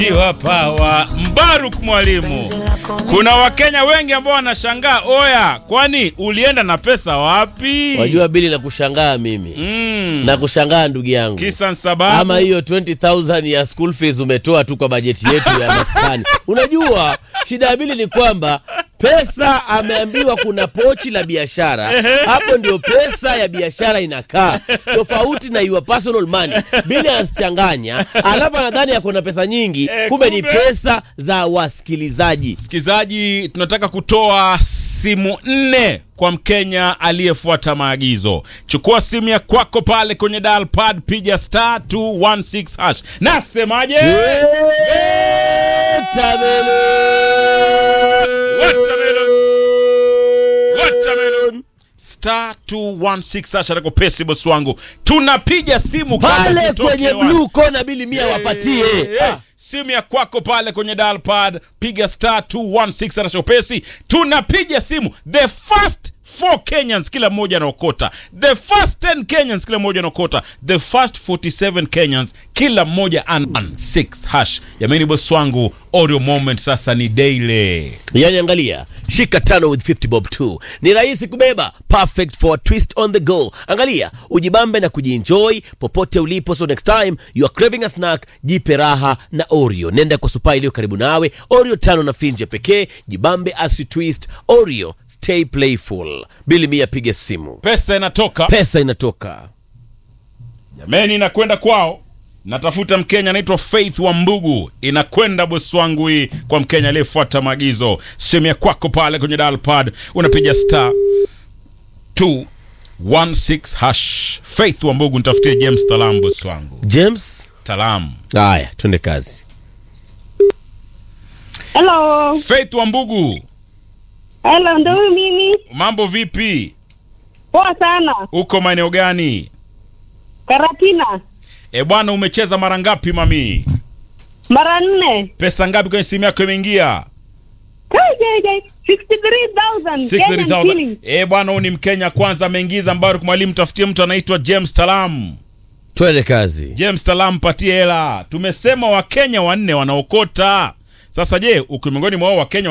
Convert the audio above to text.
Iwa pawa Mbaruk mwalimu. Kuna Wakenya wengi ambao wanashangaa, oya, kwani ulienda na pesa wapi? Wajua bili na kushangaa mimi Mm. na kushangaa ndugu yangu, Kisa sababu ama hiyo 20000 ya school fees umetoa tu kwa bajeti yetu ya maskani. Unajua shida ya bili ni kwamba pesa ameambiwa kuna pochi la biashara, hapo ndio pesa ya biashara inakaa, tofauti na your personal money. Bili anachanganya, alafu anadhani ako na pesa nyingi, Eh, kumbe ni kumbe- pesa za wasikilizaji. Msikilizaji, tunataka kutoa simu nne kwa Mkenya aliyefuata maagizo. Chukua simu ya kwako pale kwenye dial pad, piga star 216 hash. Nasemaje? Watermelon. Watermelon. Star 216 hash atako pesi bosi wangu. Tunapiga simu kabla pale tutoke kwenye hewani. blue kona bili mia wapatie Eh, eh, Ah. simu ya kwako pale kwenye dial pad piga star 216 anachopesi tunapiga simu the first four kenyans kila mmoja anaokota the first 10 kenyans kila mmoja anaokota the first 47 kenyans kila mmoja an 6 hash yameni bosi wangu audio moment sasa ni daily yani angalia shika tano with 50 bob 2 ni rahisi kubeba perfect for a twist on the go angalia ujibambe na kujienjoy popote ulipo so next time you are craving a snack jipe raha na oreo nenda kwa supa iliyo karibu nawe oreo tano na finje pekee jibambe as you twist oreo stay playful bili mia piga simu pesa inatoka pesa inatoka jameni inakwenda kwao natafuta mkenya anaitwa faith wa mbugu inakwenda bosi wangu hii kwa mkenya aliyefuata maagizo simu ya kwako pale kwenye dial pad unapiga star 216 hash faith wa mbugu nitafutie james talam bosi wangu james talam haya twende kazi Hello. faith wa mbugu Hello, ndo huyu mimi. mambo vipi Poa sana. uko maeneo gani Karatina. e bwana umecheza mara ngapi mami Mara nne. pesa ngapi kwenye simu yako imeingia Kai, kai, kai. 63,000 Kenyan 63000 shillings. e bwana huyu ni mkenya kwanza ameingiza mbaruk mwalimu tafutie mtu anaitwa james talam twende kazi james talam patie hela tumesema wakenya wanne wanaokota sasa je uko miongoni mwa hao wakenya